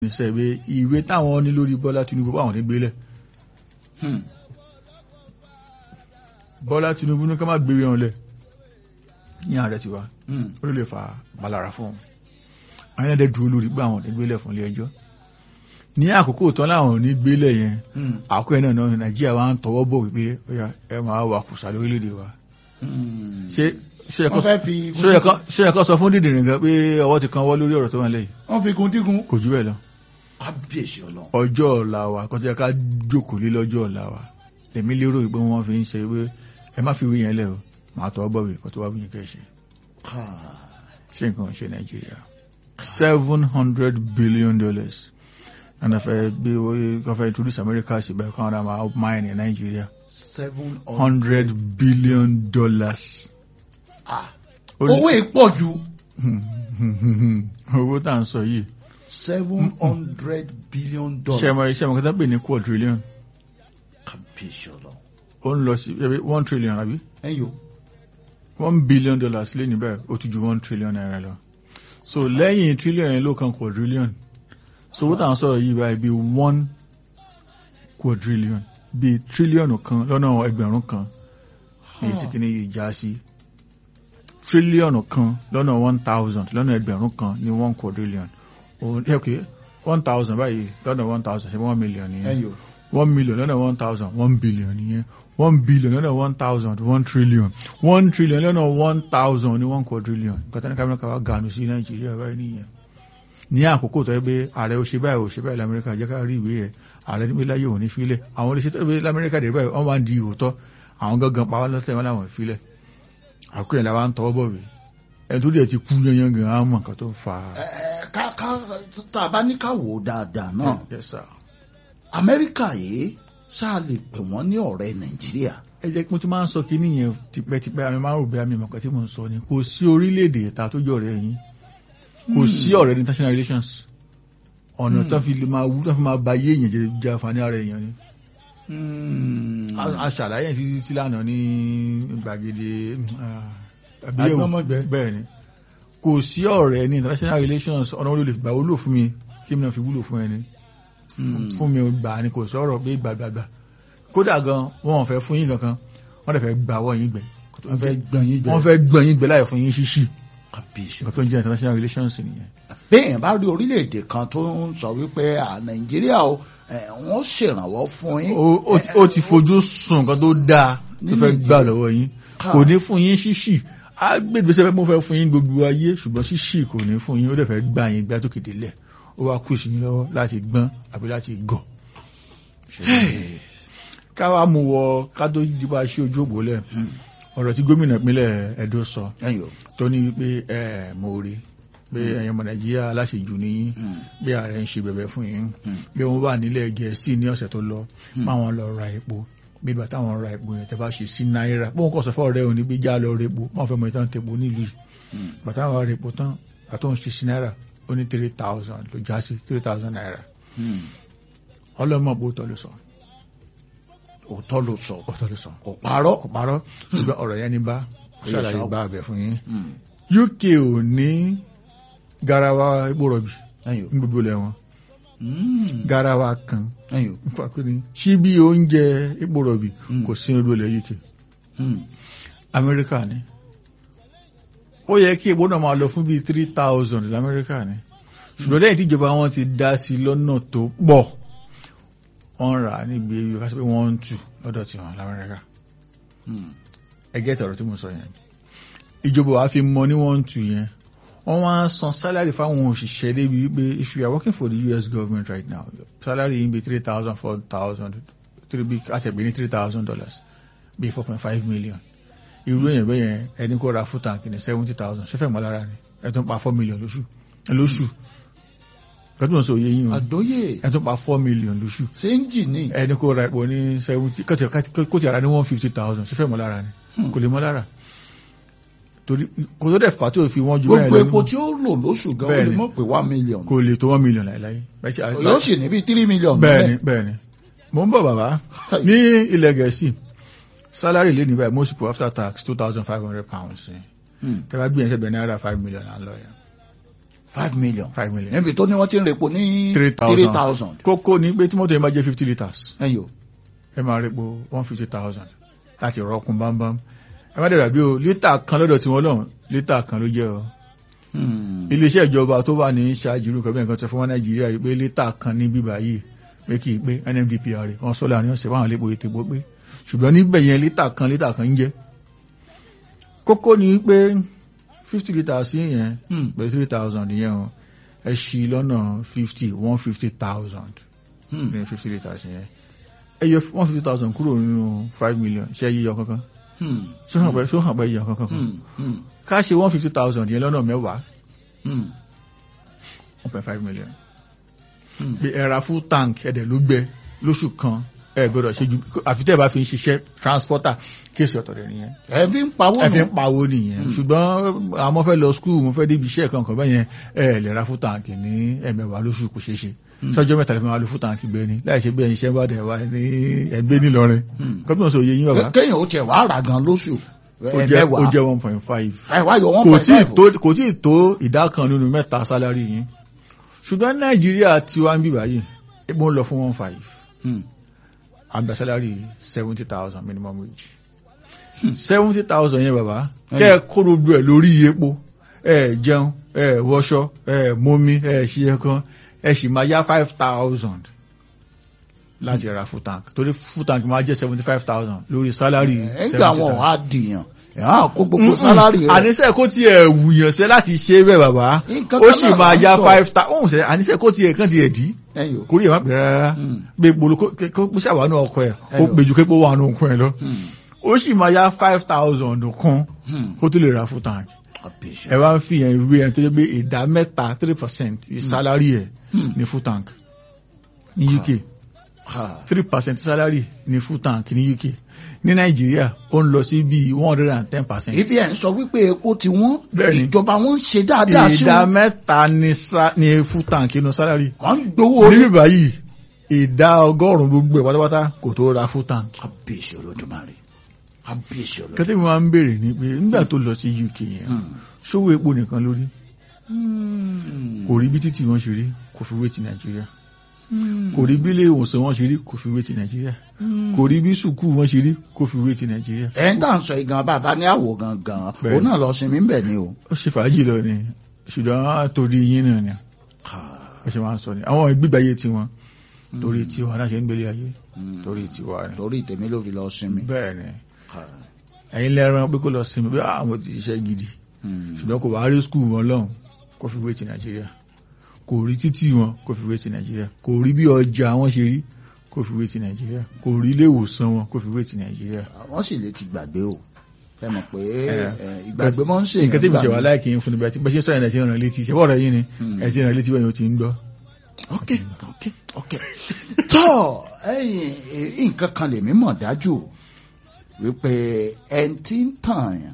níṣẹ́ pé ìwé táwọn ní lórí Bọ́lá Tinubu báwọn ní gbélẹ̀ Hmm. Bọ́lá Tinubu ní ká má gbé wọn lẹ̀ ní ààrẹ ti wá Hmm. ó lè fa balára fún wọn àwọn ẹ̀dẹ̀ dúró lórí pé àwọn ò ní gbélẹ̀ fún ilé ẹjọ́ ní àkókò tán láwọn ò ní gbélẹ̀ yẹn Hmm. àkókò yẹn náà náà Nàìjíríà wa ń tọwọ́ bọ̀ wípé ó yá, ẹ máa wà kùsà lórílẹ̀‐èdè wa Hmm. ṣé ṣé ẹ wọ́n kọ́ fẹ́ fi ṣé ẹ kọ́ ṣé ẹ kọ́ sọ fún dídìrín gan pé ọwọ́ ti kan wọ́ lórí ọ̀rọ̀ tó wà lẹ́yìn wọ́n fi kun dígun kò jù bẹ́ẹ̀ lọ kábíyèsí ọlọ́run. ọjọ́ ọ̀la wa kọjá ká jókòó lé lọ́jọ́ ọ̀la wa èmi lérò pé wọ́n fi ń ṣe pé ẹ má fi wí yẹn lẹ̀ o màá tọ́ bọ̀ wí kó tó wá wí yẹn kẹ́ ṣe Káà. ṣé nǹkan ṣe Nàìjíríà seven hundred billion dollars and afẹ́ gbé wọ́n fẹ́ introduce America sí bẹ́ẹ̀ kọ́ ọ́n máa mine ní Nàìjíríà seven hundred billion dollars. Ah. Ó lé- owó ìpọ̀ ju owó tá à ń sọ yìí seven hundred billion ṣe dollars. mọ iṣẹ́ mọ̀ kí wọ́n pè ní quadrillion kábíyèsí ọlọ́run. ó ń lọ sí ẹbí one trillion àbí ẹ̀yin o. one billion dollars lé níbẹ̀ ó ti ju one trillion naira lọ so lẹ́yìn trillion yẹn ló kan quadrillion so owó tá à ń sọ̀rọ̀ yìí báyìí bíi one quadrillion bíi trillion kan lọ́nà ẹgbẹ̀rún kan èyí tí kìíní yìí já sí trillion kan lọ́nà one thousand lọ́nà ẹgbẹ̀rún kan ní one quadrillion òun ok one thousand báyìí lọ́nà one thousand ṣe one million nìyẹn ẹ̀yin o. one million lọ́nà one thousand one billion nìyẹn one billion lọ́nà one thousand one trillion one trillion lọ́nà one thousand ní one quadrillion nǹkan tani kámẹ́rà káwá gànù sí nàìjíríà báyìí nìyẹn ní àkókò tó yẹ pé ààrẹ ò ṣe báyìí ò ṣe báyìí lamẹ́ríkà jẹ́ ká rí ìwé yẹn ààrẹ níbi láyé òní filẹ̀ àwọn olóṣèlú tó yẹ pé lamẹ́ríkà dé báyìí wọ́n máa ń di òótọ́ àwọn gangan pa wá lọ́sẹ̀ wọn làwọn filẹ̀ àkókò yẹn làwọn ń tọwọ́ bọ̀ wí ẹni tó dẹ̀ ti kú yanyan gan an mọ̀ nǹkan tó ń fa. ẹ ẹ ká ká tá a bá ní ká wò ó dáadáa náà Yes, sir. amẹ́ríkà yìí ṣáà lè pè wọ́n ní ọ̀rẹ́ nàìjíríà. ẹ jẹ́ pé mo ti máa ń sọ kí nìyẹn tipẹ́tipẹ́ àmì máa ń rò bí àmì ìmọ̀kan tí mo ń sọ ni kò sí orílẹ̀-èdè ẹ̀ta tó jọ ọ̀rẹ́ yín kò sí ọ̀rẹ́ ní international relations ọ̀nà tó fi lè máa wú tó fi máa ba yé èèyàn jẹ jẹ àǹfààní ara èèyàn ni. A- a ṣàlàyé ẹ̀ títí tí lánàá ní gbàgede ah, àbíyẹ̀wò. Agbọ́mọgbẹ́. bẹ́ẹ̀ ni kò sí ọ̀rẹ́ ní international relations ọ̀nà wo ló lè gbà wúlò fún mi kí mi náà fi wúlò fún ẹni fún mi ò gbà ni kò sọ̀rọ̀ pé gbàgbàgbà kódà gan wọn ò fẹ́ fún yín kankan wọ́n dẹ̀ fẹ́ gbà wọ́ yín gbẹ wọ́n fẹ́ gbọ̀n yín wọ́n jẹ. fẹ́ gbọ́n yín gbẹ láì fún yín ṣíṣì kábíyèsí nǹkan tó ń jẹ́ international relations nìyẹn. bẹ́ẹ̀ bá rí orílẹ̀-èdè kan tó ń sọ wípé à nàìjíríà o ẹ̀, wọ́n ṣèrànwọ́ fún yín. Ó- ó ti- ó ti fojú sùn nǹkan tó dáa tó fẹ́ gbà lọ́wọ́ yín kò ní fún yín ṣíṣì á gbègbèsè pé mo fẹ́ fún yín gbogbo ayé ṣùgbọ́n ṣíṣì kò ní fún yín ó dẹ̀ fẹ́ gbà yín gbá tó kéde lẹ̀ ó wá kù sí yín lọ́wọ́ láti gbọ́n àbí láti gọ̀. káwa mú wọ ká tó dìbò aṣí ojú ògbó lẹ̀ ọ̀rọ̀ tí gómìnà ìpínlẹ̀ Ẹdó sọ ẹ̀yin o. tó ní wípé ẹ mo rí pé ẹ̀yin ọmọ Nàìjíríà aláṣejù ní yín bí ààrẹ ń ṣe bẹ̀bẹ̀ fún yín bí wọ́n wà nílẹ̀ Gẹ̀ẹ́sì ní ọ̀sẹ̀ tó lọ máwọn lọ ra epo bí ìgbà táwọn ra epo yẹn tẹ́ bá ṣe sí náírà bóun kọ̀ sọ fọ́ rẹ òní bí já lọ ra epo wọ́n fẹ́ mọ ìtàn tepo nílùú yìí bàtà àwọn ra epo tán àtọ́ ń ṣe sí náírà ó ní three thousand ló já sí three thousand naira ọlọ́mọ bó tọ́ ló sọ òótọ́ ló sọ òótọ́ ló sọ kò parọ́. kò parọ́ ṣùgbọ́n ọ̀rọ̀ yẹn ní bá ṣàlàyé bá àbẹ̀ fún yín Hmm. UK ò ní garawa epo rọ̀bì ẹ̀yin o. ní gbogbo ilẹ̀ wọn Hmm. garawa kan ẹ̀yin o. pàkúni síbí oúnjẹ epo rọ̀bì Mm. kò sí ní gbogbo ilẹ̀ UK Hmm. Amẹ́ríkà ni ó yẹ kí epo náà máa lọ fún bíi three thousand lamẹ́ríkà ni ṣùgbọ́n lẹ́yìn tí ìjọba wọn ti dá sí lọ́nà tó pọ̀ wọ́n rà á níbi ewu ká sọ pé wọ́n ń tù lọ́dọ̀ tiwọn lamẹ́ríkà Hmm. ẹgẹ́ tọ̀rọ̀ tí mo sọ yẹn ìjọba wa fi mọ ní wọ́n ń tù yẹn wọ́n wá ń san salary fáwọn òṣìṣẹ́ débi wípé if you are working for the US government right now salary yìí bí three thousand four thousand three bí àtẹ̀gbẹ́ ní three thousand dollars bí four point five million irú èèyàn bẹ́ẹ̀ yẹn ẹni kó ra full tank ní seventy thousand ṣẹ́fẹ̀ mọ́ lára ni ẹ̀ tún pa four million lóṣù lóṣù kẹ́tù sọ òye yín o àdóyè ẹ̀ tún pa four million lóṣù séńjì ní. ẹni kó ra epo ní seventy kó ti ara ní one fifty thousand ṣẹ́fẹ̀ mọ́ lára ni kò lè mọ́ lára torí kò tó dẹ̀ fà tí ò fi wọ́n ju bẹ́ẹ̀ gbogbo lọ epo tí ó lò lóṣù gan ó lè Bẹ́ẹ̀ni. mọ̀ pé one million. kò lè tó one million láìláì Bẹ́ẹ̀ ṣe- yóò sì ní bíi three million. bẹ́ẹ̀ni bẹ́ẹ̀ni mo ń bọ̀ bàbá ní ilẹ̀ gẹ̀ẹ́sì salary lé ní báyìí most people after tax two thousand five hundred pounds ni Hmm. tẹ́lá gbìyànjú ẹ̀bẹ̀ náírà five million à ń lọ yẹn five million five million. níbi tó ní wọ́n ti ń repo ní Three thousand. three thousand kókó ni pé tí mọ́tò yẹn bá jẹ́ fifty litres ẹ̀yìn o ẹ máa repo one fifty thousand láti rọ́ọ̀kùn bámbám ẹ má dẹ̀rẹ̀ bí o lítà kan lọ́dọ̀ tí wọ́n lọ́hùn lítà kan ló jẹ́ o Hmm. iléeṣẹ́ ìjọba tó wà ní ṣáájú irú kan bẹ́ẹ̀ kan sọ fún wọn nàìjíríà yìí pé lítà kan ní bíbá yìí pé kì í pé NMDPR wọn sọ láàrin ọ̀sẹ̀ fáwọn lépo ètò ìbò pé ṣùgbọ́n níbẹ̀ yẹn lítà kan lítà kan ń jẹ́ kókó ni pé fifty litres yẹn Hmm. pẹ̀lú three thousand yẹn o ẹ ṣí lọ́nà fifty one fifty thousand Hmm. ní fifty litres yẹn ẹ yọ one fifty thousand kúrò nínú five million ṣe yíyọ kankan Hmm. ṣó hàn pé ṣó hàn pé yíyọ kankan Hmm. Hmm. ká ṣe one fifty thousand yẹn lọ́nà mẹ́wàá Hmm. one point five million Hmm. bí ẹ ra full tank ẹ̀dẹ̀ ló gbẹ lóṣù kan ẹ gbọ́dọ̀ ṣe ju àfi tẹ́ ẹ bá fi ń ṣiṣẹ́ transporter kéèsì ọ̀tọ̀ rẹ̀ nìyẹn ẹ fi ń pawó ẹ fi nù ń pawó nìyẹn ṣùgbọ́n àwọn fẹ́ lọ skul mo fẹ́ débi iṣẹ́ kankan bẹ́ẹ̀ yẹn ẹ lè ra full tank ní ẹ̀mẹ̀wá lóṣù kò ṣeé ṣe sọ́jọ́ mẹ́ta lè fi máa lo full tank gbé ni láì ṣe bí ẹyin iṣẹ́ bá dẹ̀ wá ní ẹgbẹ́ nílọrin Hmm. kọ́pì náà sọ òye yín bàbá kéèyàn ó tiẹ̀ wá rà gan lóṣù ó jẹ́ ó ẹ̀mẹ́wàá jẹ́ one point five ẹ wá yọ one kò point tí ì five tó kò tí ì tó ìdá kan nínú mẹ́ta sálárì yín ṣùgbọ́n nàìjíríà tiwa ń bì báyìí epo ń lọ fún one five Hmm. àgbà sálárì seventy thousand minimum wage Hmm. seventy thousand yẹn bàbá Ẹyẹ. kẹ́ ẹ kó gbogbo ẹ̀ lórí epo ẹ jẹun ẹ wọṣọ ẹ mọmi ẹ ṣe kan ẹ sì máa yá five thousand láti ra full tank torí full tank máa jẹ́ seventy five thousand lórí sálárì ẹgbẹ́ àwọn á dìyàn ẹ̀ á kó gbogbo sálárì rẹ̀ àníṣe kó tiẹ̀ wùyàn sẹ́ láti ṣe bẹ́ẹ̀ bàbá Nǹkan ó kan sì náà máa là ń ya sọ. five thousand òun sẹ́ àníṣe kó tiẹ̀ kàn tiẹ̀ dí ẹ̀yìn o. kórìí ẹ̀ má pè rárá Hmm. gbé gbolo kó kó kó ṣàwánú ọkọ ẹ̀ ó Ẹyọ. gbèjú képo wà nù ọkọ ẹ̀ lọ Hmm. ó sì máa ya five thousand kan Hmm. kó tó lè ra full tank Àbíṣe. ẹ wá ń fi yẹn wé ẹni tó jẹ́ pé ìdá mẹ́ta three percent salary ẹ̀ Hmm. ní full tank ní UK Ha. three percent salary ní full tank ní UK ní Nàìjíríà ó ń lọ sí bíi one hundred and ten percent ibi ẹ̀ ń sọ wípé epo ti wọ́n Bẹ́ẹ̀ni. ìjọba wọn ń ṣe dáadáa sí ìdá wọn mẹ́ta ní sa- ní full tank inú salary wọ́n ń gbowó orí. níbí báyìí ìdá ọgọ́rùn-ún gbogbo ẹ̀ pátápátá kò tó ra full tank Àbíṣe Olódùmarè Àbíṣe Olódùmarè. kẹ́tẹ́ mi máa ń béèrè ni pé nígbà tó lọ sí UK yẹn Hmm. ṣówó epo nìkan lórí Hmm. kò rí bí títì wọn ṣe rí kò fi wé ti Nàìjíríà Hmm. kò rí bí ilé ìwòsàn wọn ṣe rí kò fi wé ti Nàìjíríà Hmm. kò rí bí sùkúù wọn ṣe rí kò fi wé ti Nàìjíríà ẹ̀ ń tà ń sọ ìgan bàbá ní àwò gangan Bẹ́ẹ̀ni. òun náà lọ sinmi ń bẹ̀ ni o. ó ṣe fàájì lọ ni ṣùgbọ́n torí yín náà ni Ha. ó ṣe máa ń sọ ni àwọn ìgbégbáyé tiwọn torí tiwa náà ṣe ń gbélé ayé Hmm. torí tiwa ni torí tèmi ló fi lọ sinmi. bẹ́ẹ̀ ni Ha. ẹ̀yin lẹ́ran pé kó lọ sinmi bí àwọn ti ṣiṣẹ́ gidi Hmm. ṣùgbọ́n kò wá rí skul wọn lọ́hùn kó fi wé ti nàìjíríà kò rí títì wọn kó fi wé ti nàìjíríà kò rí bí ọjà wọn ṣe rí kó fi wé ti nàìjíríà kò rí ilé ìwòsàn wọn kó fi wé ti nàìjíríà. wọ́n sì lè ti gbàgbé o ẹ mọ̀ pé Eh, eh, ìgbàgbé mọ́ ń ṣe nǹkan tí mi ṣe wà láìkí yín fún mi bẹ́ẹ̀ tí bẹ́ẹ̀ ṣe sọ̀rọ̀ ẹ̀ ti ràn létí ṣe bọ́ọ̀rọ̀ yín ni Hmm. ẹ̀ ti ràn létí bẹ́ẹ̀ ni o ti ń gbọ́. ok ok ok tọ́ ẹ̀yìn eh, nǹkan kan lèmi mọ̀ dájú wípé ẹni tí ń tàn yàn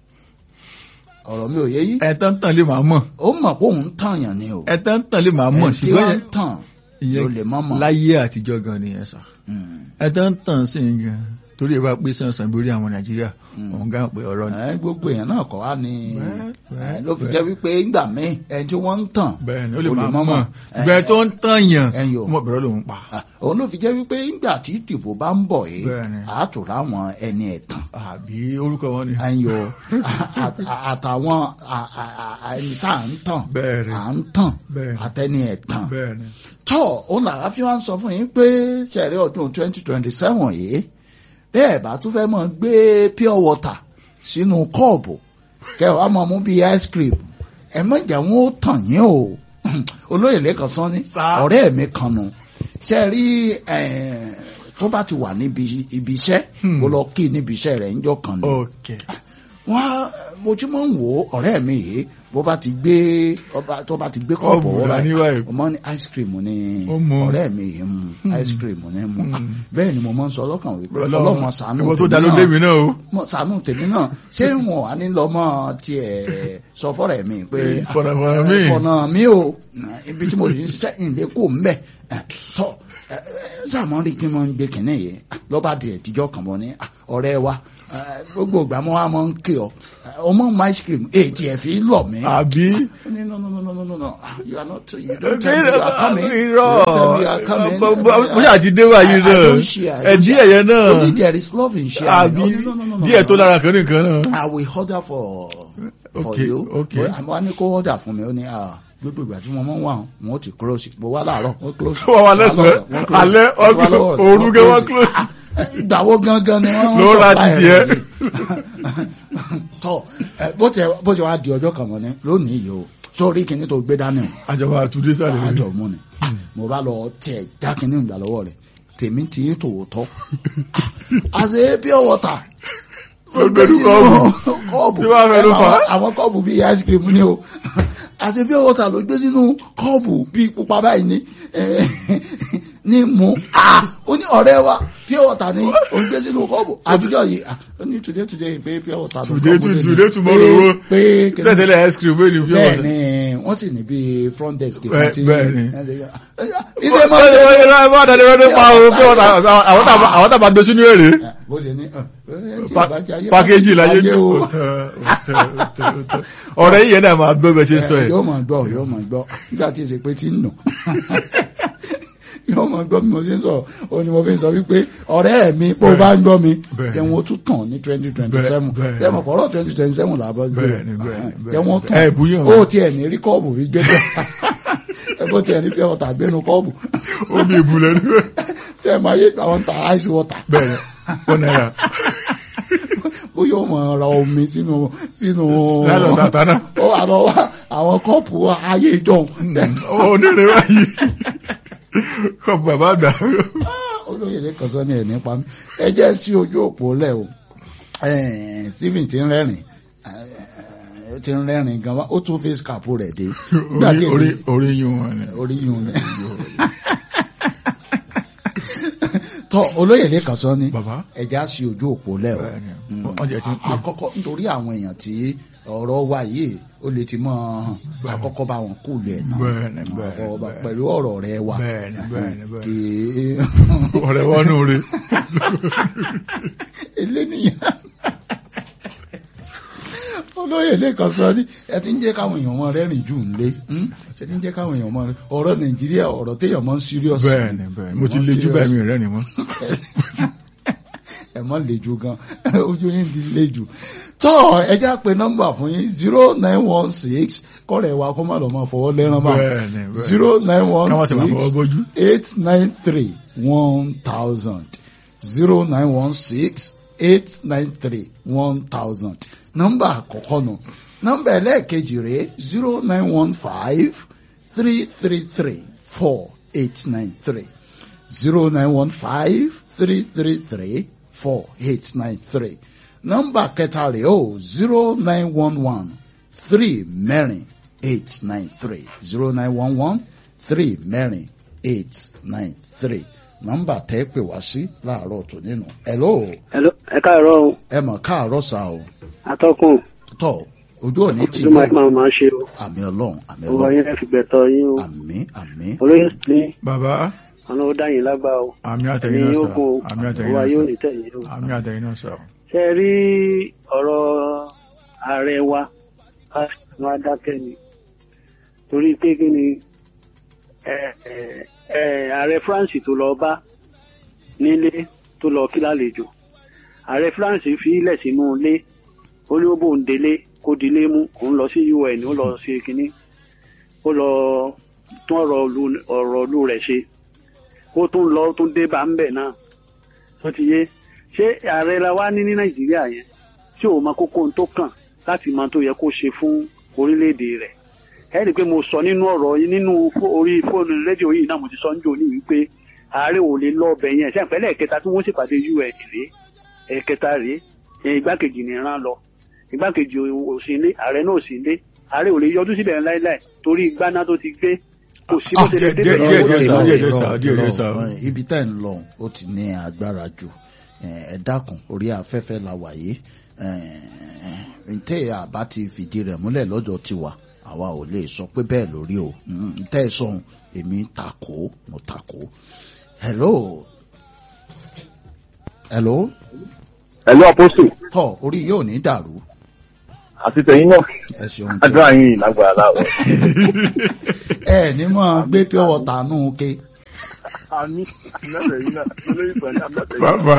ọ̀rọ̀ mi ò yé yín ẹ̀tàn tàn lè máa mọ̀ ó mọ̀ pé òun tàn yàn ni o ẹ̀tàn tàn lè máa mọ̀ ẹni tí ṣùgbọ́n wọ́n ń tàn ló lè mọ́ mọ̀ láyé àtijọ́ gan ni ẹ̀ sà Hmm. ẹ̀tàn tàn sí i gan torí ẹ bá pé sànsàn borí àwọn nàìjíríà Hmm. òun gá pé ọ̀rọ̀ ni. Eh, gbogbo èèyàn náà kọ́ wá ní Bẹ́ẹ̀, bẹ́ẹ̀, eh, ló fi bẹ́ẹ̀. jẹ́ wípé ńgbà míì ẹni tí wọ́n ń tàn bẹ́ẹ̀ ni ó lè ó lè máa mọ́ mọ̀ mọ̀. ṣùgbọ́n ẹ tó ń tàn yàn ẹ̀yìn o. mọ̀ bẹ̀rẹ̀ lòun pa. Ah, òun ló fi jẹ́ wípé ńgbà tí ìdìbò bá ń bọ̀ yìí Bẹ́ẹ̀ni. àátòrá àwọn ẹni ẹ̀tàn àbí orúkọ wọn ni. ayò àtàwọn à- à- à- ẹni tá à ń tàn bẹ́ẹ̀ ni à ń tàn bẹ́ẹ̀ ni àtẹni ẹ̀tàn bẹ́ẹ̀ ni. tọ́ òun làá fi wá ń sọ fún yín pé ṣẹ̀rí ọdún twenty twenty seven yìí bẹ́ẹ̀ bá tún fẹ́ mọ̀ gbé pure water sínú kọ́ọ̀bù kẹwàá mọ̀ mú bíi ice cream ẹ má jẹ́ wọn ó tàn yín o olóyè lẹ́kàn sán ní Sá. ọ̀rẹ́ mi kan nù ṣe rí tó bá ti wà níbi ibi iṣẹ́ Hmm. ó lọ kí níbi iṣẹ́ rẹ̀ ńjọ́ kan ni ok wọ́n mo ti máa ń wò ó ọ̀rẹ́ mi yìí bó bá ti gbé ọba tó bá ti gbé kọ́ọ̀bù Kọ́ọ̀bù wọ́n dání báyìí báyìí. mo máa ń ní ice cream ní Ó mu. ọ̀rẹ́ mi yìí mu Hmm. ice cream ní mu Hmm. Ah, bẹ́ẹ̀ ni mo máa ń sọ ọlọ́kàn wípé ọlọ́mọ sànú ìwọ tó tèmi dá ló náà. dé mi náà o. Mo sànú tèmi náà ṣé wọn wà ní lọ́mọ tiẹ̀ sọ fọ́rẹ̀ mi pé Eh, ah, fọ̀nà fọ̀nà eh, mi. fọ̀nà mi o ibi tí mo lè ṣiṣẹ́ ìlé kò ń bẹ̀ tọ́ sàmọ́ rí kí n máa ń gbé kìnní yìí lọ́ba di ẹ̀díjọ́ kan bọ̀ ní ah, ọ̀rẹ́ wa Eh, gbogbo ìgbà mo wá mọ ń kí ọ Eh, ọmọ mọ ice cream èjì ẹ̀ fi lọ mí. àbí Ó ní, no no no no no no no Ah, you are not you don't tell me you are coming you irọ́ don't tell me you are coming. mo ṣáà ti dé wáyé I- I náà don't share, I don't ẹ̀dí share. ẹ̀yẹ náà Only there is love in sharing. àbí Oh, no, no, no, no, díẹ̀ no, tó no. lára kan nìkan náà. I will order for for Okay, you. okay. But àmọ́ wá ní kó order fún mi ó ní ah gbogbo ìgbà tí mo mọ̀ ń wà wọn ó ti close mo wá láàárọ̀ wọ́n close. wọ́n wà lẹ́sàn-án Wọ́n close. alẹ́ Wọ́n wá lọ́wọ́, ọgbọ̀n òru gẹ́ wọ́n close. close. ìgbà wo gangan ni wọ́n Ló ra supply ti rẹ̀ tiẹ̀. yìí? tọ́ ẹ, bó ti bó ti wá di ọjọ́ kan mọ́ ni lónìí yìí o sórí kìíní tó gbé dání o àjọba àtúndé sáré rẹ̀. àjọ mú ni mo bá lọ tẹ jákínní ìgbà lọ́wọ́ rẹ̀ tèmi ti ń tòótọ́ àṣẹ pure water Ló gbẹdú kọ́ọ̀bù. kọ́ọ̀bù Tí wọ́n fẹ́ ló fà á. Àwọn- àwọn kọ́ọ̀bù bíi ice cream ni o àṣẹ pure water ló gbé sínú kọ́ọ̀bù bíi pupa báyìí ni eh, ní mu Ah, ó ní ọ̀rẹ́ wa pure water ni ó gbé sínú kọ́ọ̀bù àtijọ́ yìí ah, ó ní today today pé pure water ló Today kọ́ọ̀bù to- lé ní. today tomorrow Pé- o. pé kìnnìkan tẹ́tẹ́lẹ̀ ice cream wẹ́n ní bí bẹ́ẹ̀ wọ́n. ni wọ́n sì ní bí front desk Bẹ́ẹ̀- kan tí bẹ́ẹ̀ ni. ìdè máa ń àwọn tàbá gbé sínú èrè bó ṣe ní pàkéjì láyé ọ̀rẹ́ yìí yẹn náà máa gbé bẹ́ẹ̀ ṣe sọ ẹ̀ yóò máa gbọ́ yóò máa gbọ́ nígbà tí èsè pé tí ń nù yóò máa gbọ́ bí mo ṣe ń sọ ó ní mo fi ń sọ wípé ọ̀rẹ́ mi bó bá ń gbọ́ mi Bẹ́ẹ̀. jẹun ó tún tàn ní twenty twenty seven Bẹ́ẹ̀. jẹun ọ̀pọ̀lọpọ̀ twenty twenty seven làbọ̀ sí Bẹ́ẹ̀ ni, bẹ́ẹ̀ ni, bẹ́ẹ̀ jẹun ó ni. tàn Ẹ bùyàn. ó tiẹ̀ ní rí kọ́ọ̀bù fi gbé jọ ẹ bó tiẹ̀ ní pé ọ̀tà gbénu kọ́ọ̀bù omi ìbúlẹ̀ ní ṣe é máa yé àwọn ta ice water bẹ́ẹ̀ ni wọ́n náírà ó yóò mọ̀ ra omi sínú sínú lálọ́ sàtánà ó àlọ́ wá àwọn kọ́ọ̀pù ayé ìjọun onírè báyìí kọ́ bàbá àgbà olóyè lẹ́kọ̀ọ́ sọ ní ẹ̀ nípa mi ẹ jẹ́ tí ojú òpó lẹ̀ o Eh, Stephen ti ń rẹ́rìn eh, ti ń rẹ́rìn gan wa ó tún face cap rẹ̀ dé nígbà tí orí èsì orí yún wọn ni. orí yun ni tọ́ olóyè lẹ́kọ̀ọ́ sọ ní bàbá ẹja sí ojú òpó lẹ̀ o bẹ́ẹ̀ ni Mm. wọ́n jẹ́ ti ń pè àkọ́kọ́ nítorí àwọn èèyàn tí ọ̀rọ̀ wa yìí ó lè ti mọ́ Bẹ́ẹ̀. àkọ́kọ́ bá wọn kú lẹ̀ náà Bẹ́ẹ̀ ni, bẹ́ẹ̀ ni, Ọ̀rọ̀ wa- bẹ́ẹ̀ ni. pẹ̀lú ọ̀rọ̀ rẹ wa Bẹ́ẹ̀ ni, bẹ́ẹ̀ ni, bẹ́ẹ̀ ni. kì í ọ̀rẹ́ wọn nù rí eléníyàn olóyè lẹ́kọ̀ọ́ sọ ní ẹ ti ń jẹ́ káwọn èèyàn mọ́ rẹ́rìn jù ń lé ẹ ti ń jẹ́ káwọn èèyàn mọ́ rẹ́ ọ̀rọ̀ nàìjíríà ọ̀rọ̀ téèyàn mọ́ ń serious bẹ́ẹ̀ ni bẹ́ẹ̀ ni mo ti lejú báyìí mi rẹ́ ni mọ́ ẹ mọ́ lejú gan ojú yín di lejú tọ́ ẹ já pé nọ́mbà fún yín zero nine one six kọ́rẹ̀ wa kó má lọ́ máa fọwọ́ lẹ́rán bá bẹ́ẹ̀ ni bẹ́ẹ̀ ni zero nine one káwọn sì máa fọwọ́ six bójú eight nine three one thousand zero nine one six eight nine three one thousand nọ́mbà àkọ́kọ́ nù nọ́mbà ẹlẹ́ẹ̀kejì rèé zero nine one five three three three four eight nine three zero nine one five three three three four eight nine three nọ́mbà kẹta rèé o zero nine one one three mẹ́rin eight nine three zero nine one one three mẹ́rin eight nine three nọ́mbà tẹ́ pè wá sí láàárọ̀ tó nínú. hello Hello, ẹ káàárọ̀ o, ẹ mọ̀ káàárọ̀ sá o atọ́kùn, tọ́ ojú òní tì ojú máa máa máa ṣe o, àmì ọlọ́run àmì owó ọlọ́run yín ẹ fi gbẹ̀tọ̀ yín o, àmì àmì olóyè ní bàbá ọ̀nà ó dá yín lágbá o, àmì àtẹ̀yìn ẹ̀yin náà yóò sà kún o, àmì àtẹ̀yìn owó náà ayé ò sà ní tẹ̀yìn o. àmì àtẹ̀yìn náà sà Ṣé ẹ rí ọ̀rọ̀ ààrẹ wa, wọn á dákẹ́ ni, torí pé kí ni ẹ, ẹ, ẹ, ààrẹ France tó lọ bá nílé tó lọ kí lálejò, ààrẹ France fi ilẹ̀ sínú ilé, ó ní ó bóun délé kó dilé mú, òun lọ sí UN, ó lọ ṣe kínní ó lọ tún ọ̀rọ̀ ìlú- ọ̀rọ̀ ìlú rẹ̀ ṣe ó tún lọ ó tún dé bá ń bẹ̀ náà tó ti yé ṣé ààrẹ la wá ní ní nàìjíríà yẹn tí ò mọ kókó ohun tó kàn láti mọ tó yẹ kó ṣe fún orílẹ̀-èdè rẹ̀ ẹ rí i pé mo sọ nínú ọ̀rọ̀ yìí nínú fó- orí fóònù rédíò yìí náà mo ti sọ ń jò ní wípé ààrẹ ò lè lọ ọbẹ̀ yẹn ṣé àpẹẹrẹ ẹ̀kẹta tí wọ́n ṣèpàdé un rèé ẹ̀kẹta rèé ẹ̀, igbákejì ní ìran lọ igbákejì ò sí ilé ààrẹ náà ò sí ilé ààrẹ ò lè yọjú síbẹ̀ láíláì torí gbaná tó ti gbé kò sí bó ṣe lè díẹ̀- débẹ̀ díẹ̀- lọ́wọ́ díẹ̀ rẹ̀. sá, díẹ̀- díẹ̀ Irọ́, sá, díẹ̀- díẹ̀ irọ́, sá. irọ́. ibi tá ẹ̀ ń lọ ó ti ní agbára jù ẹ dákun orí afẹ́fẹ́ la wà yìí ntẹ́ àbá ti fìdí rẹ̀ múlẹ̀ lọ́dọ̀ tiwa àwa ò lè sọ pé bẹ́ẹ̀ lórí o Mm, ntẹ́ ẹ sọ̀hún èmi takò mo takò hello hello ẹ̀lú àpọ́sù tọ̀ orí yóò ní dàrú àti tẹ̀yìn náà ẹ ṣeun tí àdúrà yín lágbára láwọ̀. ẹ ní mọ̀ gbé pure water nù ké àmì àmì náà olóyè pẹ̀lú àmì bàbá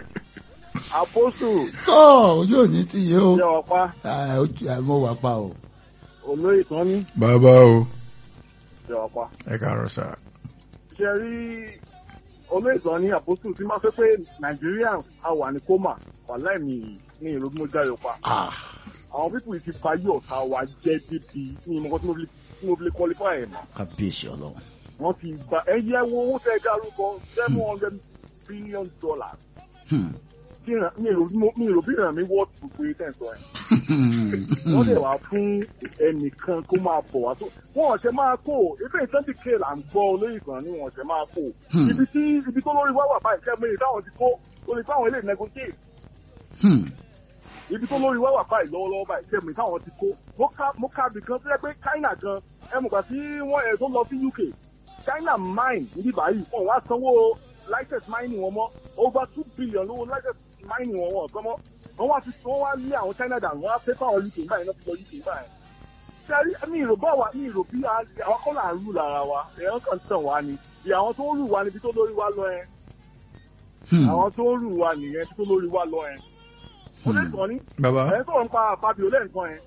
àpọ́sù tọ́ ojú òní tí yé o yẹ ọ̀pá Ah, ojú- ah, mo wà pa o olóyè tán ní bàbá o yẹ ọ̀pá. ẹ káàárọ̀ sá ṣe rí olóyè tán ní àpọ́sù tí máa fẹ́ pé nàìjíríà á wà ní kómà wà láìmí ní ìlú bí mo jáde pa. Ah, àwọn pípù yìí ti fayé ọ̀tá wa jẹ́ débi ní ìmọ̀kọ́ tí mo fi tí mo fi lè qualify ẹ̀ mọ́. kábíyèsí ọlọ́run wọ́n ti gba ẹyẹ wo owó tẹ́ dárúkọ seven hundred billion dollars. Hmm. Kí ìràn- mi ò mo- mi ò bí ìràn mi wọ́ tó pé tẹ̀ sọ ẹ̀. wọ́n lè wá fún ẹnìkan kó máa bọ̀ wá tó wọ́n ọ̀sẹ̀ máa kó ibi twenty k là ń gbọ́ olóyè kan ní wọ́n ọ̀sẹ̀ máa kó Hmm. ibi tí ibi tó lórí wá wà báyìí kẹ́mi ìdáhùn ti kó lórí fáwọn ilé negotiate Hmm. ibi tó lórí wá wà báyìí lọ́wọ́lọ́wọ́ báyìí kẹ́mi ìdáhùn ti kó mo ká mo ká bì kan tó yẹ pé China gan ẹ mọ̀ gbà tí wọ́n ẹ̀ tó lọ sí UK China mine níbí báyìí wọ́n wá sanwó license mining wọn mọ́ over two billion lówó license mining wọn wọ́n gbọ́mọ́ wọ́n wá fi wọ́n wá lé àwọn China dànù wọ́n á fẹ́ fáwọn UK báyìí náà fi lọ UK báyìí sẹ́rí mi ìrò bá wa mi ìrò bí a- àwọn kọ́ là ń rù lára wa èèyàn kan tàn wá ni ìyá àwọn tó ń rù wá níbi tó lórí wa lọ ẹ Hmm. àwọn tó ń rù wá nìyẹn tó lórí wa lọ ẹ ó lè sọ ní bàbá ẹ sọ̀rọ̀ nípa Fabio lẹ́ǹkan ẹ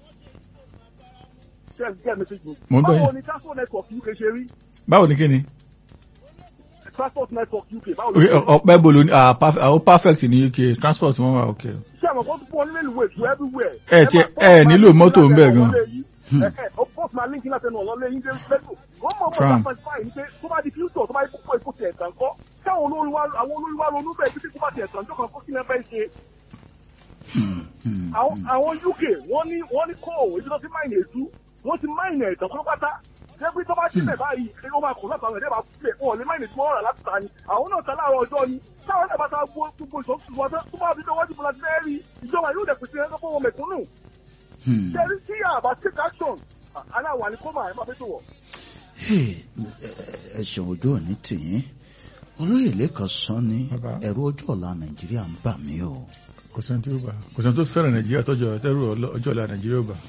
ṣe ẹ jẹ́ mẹ́sẹ̀gì Mo ń gbọ́ yín. báwo ni transport network UK ṣe rí báwo ni kí ni transport network UK báwo ló Ok, ṣe rí ọpẹ bolo ni ah, perf- ah, ó perfect ní UK transport wọn wà ok ṣé àwọn kan tó fún ọ nílé ìwé ìtura everywhere Ẹ ti- máa- ẹ máa nílò link mọ́tò ń bẹ̀ látẹnu gan. ọ̀lọ́lé yìí. Hmm. Ẹ, ẹ, of course máa link látẹnu ọ̀lọ́lé yín dé lẹ́tò wọ́n mọ̀ mọ́ Tram. one point five ní pé tó bá di future tó bá yẹ kókó èkó tiẹ̀ tàn kọ́ káwọn olórí wa àwọn olórí wa ronú bẹ́ẹ̀ títí kó bá tiẹ̀ tàn jọ́kan kó kí ni ẹ fẹ́ ṣe Hmm. Hmm. àwọn àwọn UK wọ́n ní wọ́n ní kó òwe tí wọ́n ti máìnì ètú wọ́n ti máìnì ẹ̀tàn pátápátá jẹ́pẹ́ tó bá sílẹ̀ báyìí ṣé ó máa kọ̀ láti àwọn ẹ̀dẹ́ bá sílẹ̀ wọn ò lè máìnì tí wọ́n rà láti ta ni àwọn náà ta láàárọ̀ ọjọ́ ni táwọn náà bá ta gbó gbogbo ìṣòkùn wọn tó bá fi dọ́wọ́jú bọ́lá ti fẹ́ rí ìjọba yóò dẹ̀ pèsè ẹ̀kọ́ fún wọn mẹ̀kúnnù Hmm. ṣe rí sí àbá take action aláwọ̀ àní kó máa ẹ̀ máa fẹ́ tó wọ̀. Hey, ẹ ẹ ṣeun ojú òní tìyín olóyè lẹ́kọ̀ọ́ sọ ní Bàbá. ẹ̀rù ọjọ́ ọ̀la nàìjíríà ń bà mí o kò sẹ́ni tí ó bá kò sẹ́ni tó fẹ́ràn nàìjíríà tọ́jú ẹ̀tẹ́rù ọjọ́ ọ̀la nàìjíríà ó bá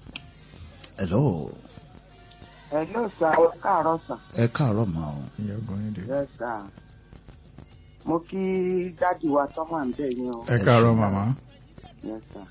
hello Hello sir, ẹ káàárọ̀ sir. ẹ káàárọ̀ mà o ìyá ọgbọ̀n yín dé Yes sir. Mo kí dádì wa tó wà ń bẹ̀ yín o. ẹ káàárọ̀ màmá Yes sir.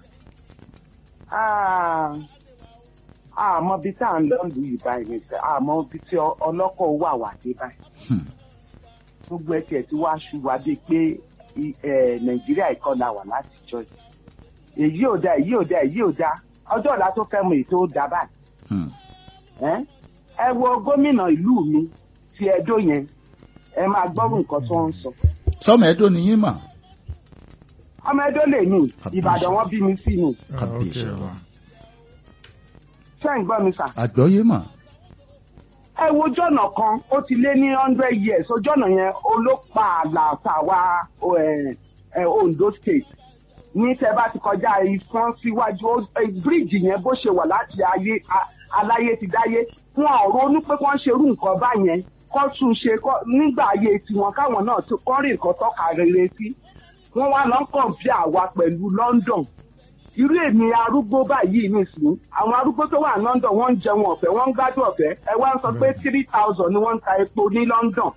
Ah, àmọ́ bí tá à ń lọ lù yìí báyìí ni sẹ́, àmọ́ bí tí ọ- ọlọ́kọ̀ wà wà dé báyìí. Hmm. Gbogbo ẹ̀ tiẹ̀ tí wàá ṣù wá dé pé i- eh, Nàìjíríà ìkọlà wà láti jọ yìí. Èyí ò da, èyí ò da, èyí ò da. Ọjọ́ ọ̀la tó fẹ́ mọ èyí tó da báyìí. Hmm. Ẹ́ ẹ wo gómìnà ìlú mi ti Ẹdó yẹn ẹ máa gbọ́rù nǹkan tó ń sọ. sọmọ ẹdọ ni yín mà ọmọ Ẹdó lè ní Kàbíyèsí. Ìbàdàn wọn bí mi sí ni Ah, ok, Kábíyèsí wa. ọlọ́run. ṣé ń gbọ́ mi sà. àgbọ́yé mà ẹ wo jọ̀nà kan ó ti lé ní hundred years ojọ́nà yẹn olópa àlà tàwa ẹ, ẹ, Ondo state ní tẹ bá ti kọjá ìfọ́n síwájú ó- ẹ, bíríìjì yẹn bó ṣe wà láti ayé a- aláyé ti dáyé wọn ò ronú pé kán ṣerú nǹkan báyẹn kán tún ṣe kán- nígbà ayé tiwọn káwọn náà tó kán rí nǹkan tọ́ka rere sí wọ́n wá lọ ń kọ̀ǹpì àwa pẹ̀lú London irú èmi arúgbó báyìí nìsín àwọn arúgbó tó wà ní London wọ́n ń jẹun ọ̀fẹ́ wọ́n ń gbádùn ọ̀fẹ́ ẹ wá ń sọ pé three thousand ni wọ́n ń ta epo ní London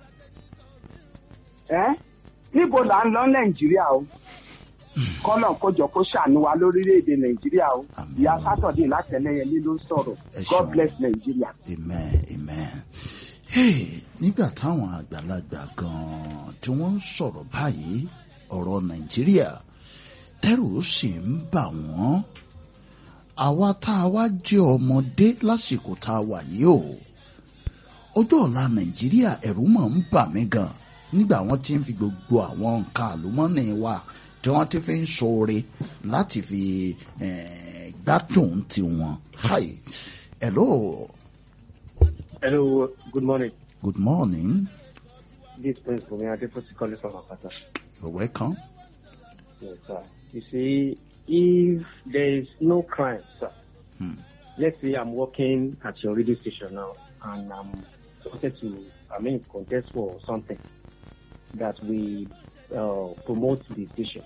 ẹ́ níbo là ń lọ Nàìjíríà o kọ́nà kójọ kó ṣàánú wa lórílẹ̀‐èdè Nàìjíríà o Àmín. ìyá sátọ̀dé látẹlẹyẹlé ló ń sọ̀rọ̀ Ẹ God ṣeun. bless Nàìjíríà. amen amen hey, nígbà táwọn àgbàlagbà gan-an tí wọ́n ń sọ̀rọ̀ báyìí ọ̀rọ̀ nàìjíríà tẹ́rù sì ń bà wọ́n àwa tá a wá jẹ́ ọmọdé lásìkò tá a wà yìí o ọjọ́ ọ̀la nàìjíríà ẹ̀rù mọ̀ ń bà mí gan nígbà wọ́n ti ń fi gbogbo àwọn nǹkan àlùmọ́nì wa tí wọ́n ti fi ń ṣoore láti fi eh, gbádùn tiwọn. Hi. Hello. Hello, good morning. Good morning. This is Prince Bumi Adeposi calling from Akata. You're welcome. Yes, sir. You see, if there is no crime, sir, Hmm. let's say I'm working at your radio station now and I'm wanted to, I mean, contest for something that we uh, promote the station.